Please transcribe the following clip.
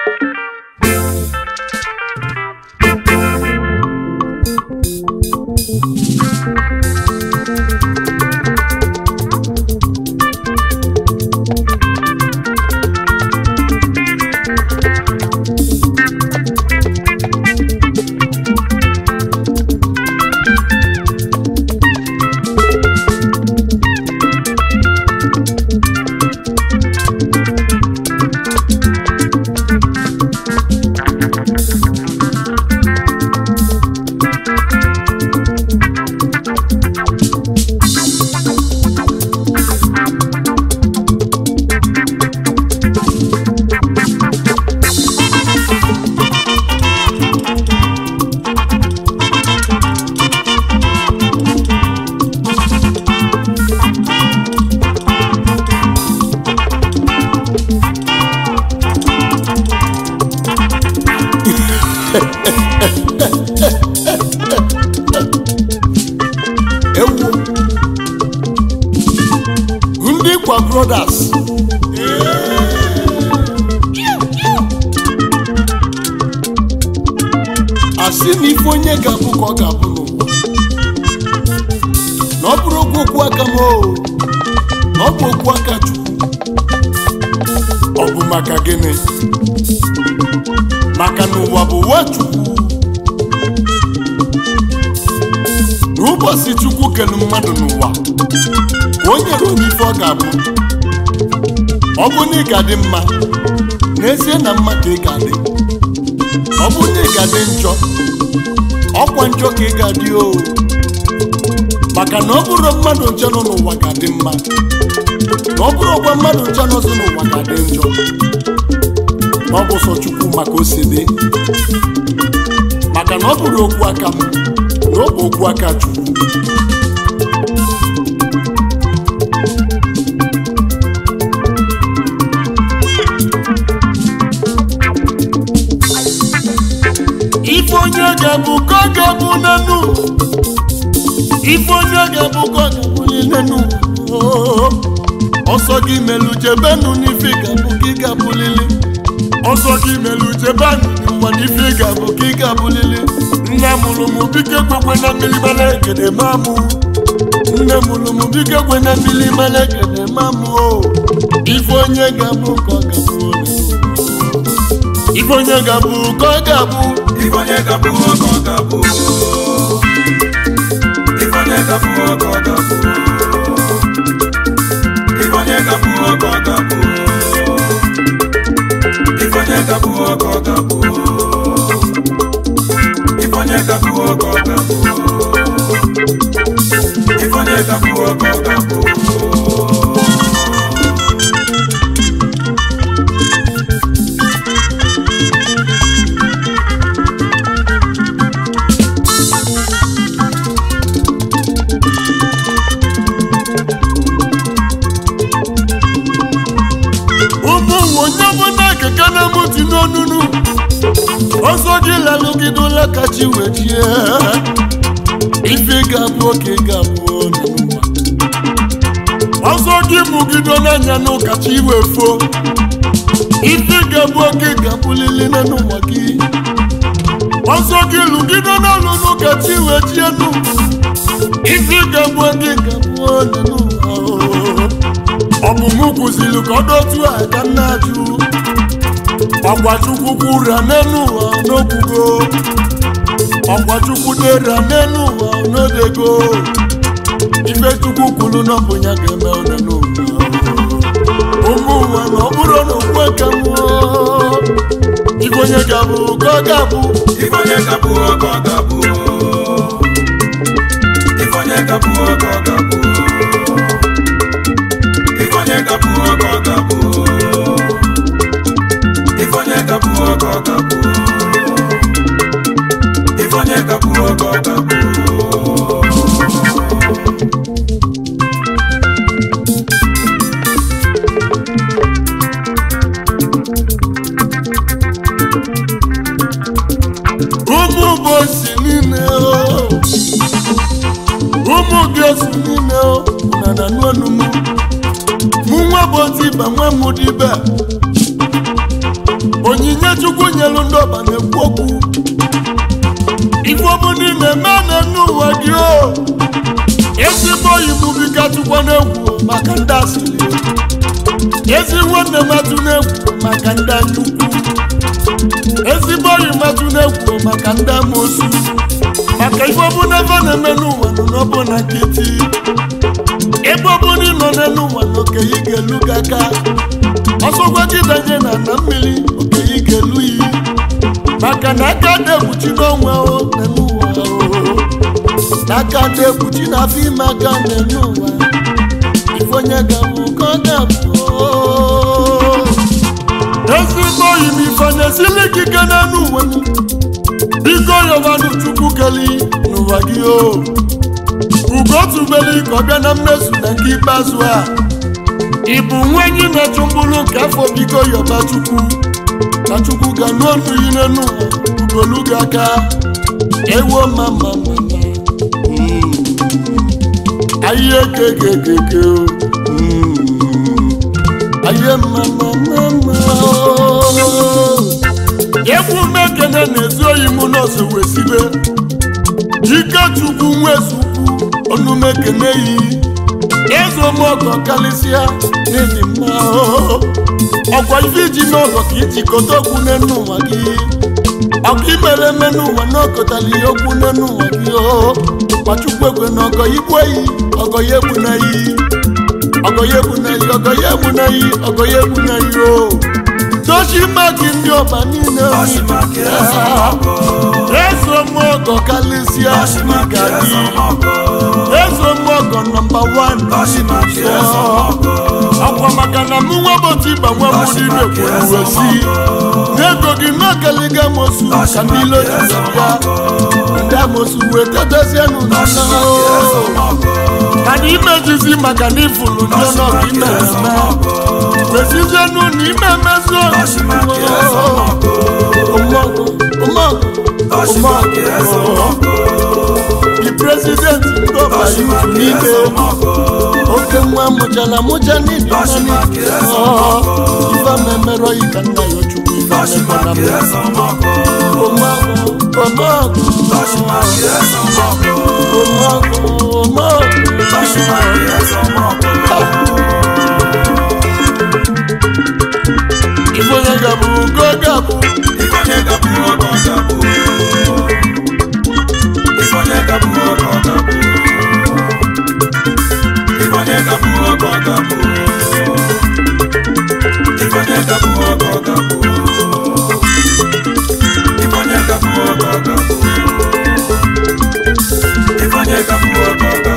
ewu ndị kwa brothers asị na ife onye ga-abụ ka ọ ga-abụ n'ụwa na ọ bụrụ okwu okwu aka m o na ọ bụ okwu aka chukwu ọ bụ maka gịnị maka na ụwa bụ ụwa chukwu n'ụbọchị chukwu kelu mmadụ n'ụwa ka o nyere onye ife ọ ga-abụ ọ bụ na ị ga-adị mma n'ezie na mma ka ị ga-adị ọ bụ na ị ga-adị njọ ọkwa njọ ka ị ga-adị o maka na ọ bụrụ mmadụ nche nọ n'ụwa ga-adị mma na ọ bụrụ ọgwa mmadụ nche nọzi n'ụwa ga-adị njọ na ọ bụ sọ chukwu maka o si dị maka na ọ bụrụ okwu aka m na ọ bụ okwu aka chukwu ife onye ga-abụ ka ọ ga-abụ n'enu ife onye ga-abụ ka ọ ga-abụ n'enu ọsọ gị melu jebenu n'ife ga-abụ ka ị ga-abụlili ọsọ gị melu jebenu n'ụwa n'ife ga-abụ ka ị ga-abụlili nne mụrụ m bike kwekwe na mmiri mara ekede mamụ nne mụrụ m bike kwe na mmiri mara ekede mamụ o ife onye ga-abụ ka ọ ga-abụ ife onye ga-abụ ka ọ ga-abụ Ifonye gabu ọkọ gabu. Ifonye gabu ọkọ gabu. Ifonye gabu ọkọ gabu. Ifonye gabu ọkọ gabu. Ifonye gabu ọkọ gabu. Ifonye gabu ọkọ gabu. ụmụ onye ọbụla keke na-emuti n'onunu ọsọ gị lalụgide ụlọ kachi wee chie ife ga-abụ oke ga-abụ n'ụwa ọsọ gị mụgido n'anya n'ụkachi wee fo ife ga-abụ oke ga-abụlili n'ụwa gị ọsọ gị lụgide n'ọlụ n'ụkachi wee chie nụ ife ga-abụ oke ga-abụ n'ụwa ọ bụ mụ kụziri ka ọ dị otu a ka nna ajụ ọgwa chukwu kwura n'elu ụwa n'okwugo ọgwa chukwu dera n'elu ụwa n'odego ife chukwu kwuru na ọ bụ ya ga-eme one n'ụwa ụmụ ụwa na ọ bụrụ na okwu eke mmụọ ife onye ga-abụ ka ọ ga-abụ Ifonye gabu ọkọ gabu. Ifonye gabu ọkọ gabu. Ifonye gabu ọkọ gabu. Ifonye gabu ọkọ gabu. Ifonye gabu ọkọ gabu. ụmụ bụ osi niile o. ụmụ gị osi niile o, na na n'onu m mụ nwa bụ otu ibe nwa m dibe onye onyinye chukwu nyelu ndị ọba na-ekwu okwu ife ọbụla ị na-eme na-enu ụwa gị o ezigbo oyi m bika tụkwa n'egwu maka ndị asịrị ezi nwanne matụ n'egwu maka ndị anyukwu ezigbo oyi matụ n'egwu maka ndị amosu maka ife ọbụla ebe a na-eme n'ụwa nọ n'ọbụla nkịtị ebe ọbụla ị nọ n'elu ụwa na okenye ga-elu gị aka ọsọgwa gị danye na ana mmiri okenye ga-elu yi maka na aka na-ekpuchi n'ọnwa o n'elu ụwa o n'aka na-ekpuchi n'afọ ime aka n'elu ụwa ife onye ga-abụ ka ọ ga-abụ ezigbo oyi m ife na-esili gị ike n'elu ụwa biko yọbanụ chukwu keli n'ụwa gị o ugo tubeli ka ọ bịa na mmezu na nke ikpeazụ a ị bụ nwa enyi na-achụ mkpụrụ nke afọ biko yọba chukwu na chukwu ga n'ọnụ yi n'enu ugolu gị aka ewo mama mama ayiye kekekeke ayiye mama mama egwu mekene na-ezi oyi mụ nọọsụ wesibe ike chukwu nwezukwu onumekene yi eze ọmọgọ karịsịa n'ihi mma ọkwa ife iji n'ọgọ ka iji kote okwu n'enu ụwa gị ọka imere eme n'ụwa na ọkọtara ihe okwu n'enu ụwa gị o gbachukwu ekwe na ọgọ igwe yi ọgọ ya egbu na yi ọgọ ya egbu na yi ọgọ ya egbu na yi ọgọ ya egbu na yi o dochi mma gị ndị ọba niile Ọchịmaka eze ọmọgọ. eze ọmọgọ karịsịa ka gị eze ọmọgọ nọmba wan Ọchịmaka eze ọmọgọ. ọkwa maka na mụ nwa bọtụ ịba nwa m n'ime kwuru wesi n'ego gị n'okeliga mosu ka ndị ilo jiri ya ndị amosu wee tetezienụ na Ọchịmaka eze ọmọgọ. mana imejizi maka na ifulu ndị ọnọdụ ime eme wesizienụ na ime emezu Ọchịmaka eze ọmọgọ. ụmọgụ ụmọgụ Ọchịmaka eze ọmọgụ. the president ndị ọba yutu Ọchịmaka n'ime eze ọmọgọ. oke nwa mụchara mụcha n'ibi Ọchịmaka eze ọmọgọ. ife memerọ yi ka nna ya chukwu ife Ọchịmaka mekwana eze ọmọgọ. ụmọgụ ụmọgụ Ọchịmaka eze ọmọgụ. ụmọgụ ụmọgụ Ọchịmaka eze ọmọgụ. ife onye gabụ ugo gabụ Ifonye gabu ọgọ gabu. Ifonye gabu ọgọ gabu. Ifonye gabu ọgọ gabu. Ifonye gabu ọgọ gabu. Ifonye gabu ọgọ gabu. Ifonye gabu ọgọ gabu.